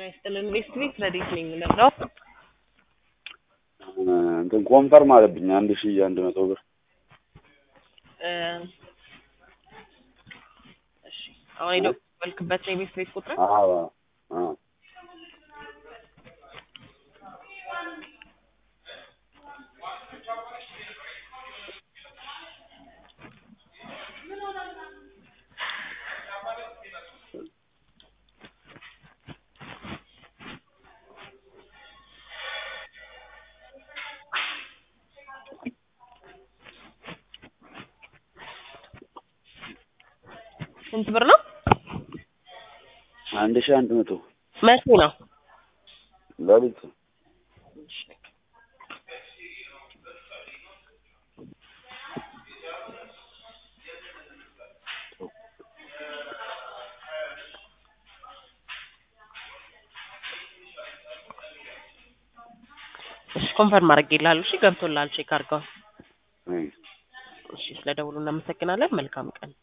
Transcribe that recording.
ይስጥልን። ዌስት ቤት ረዴት ነኝ የምለው እንትን ኮንፈርም አለብኝ አንድ ሺህ አንድ መቶ ብር እ እሺ አሁን የደወልክበት ነው የቤት ቤት ቁጥር? አዎ አዎ ስንት ብር ነው? አንድ ሺህ አንድ መቶ መቼ ነው? ለሊት እሺ ኮንፈርም አድርጌልሃለሁ። እሺ ገብቶልሃል። ቼክ አድርገው። አይ እሺ ስለደውሉ እናመሰግናለን። መልካም ቀን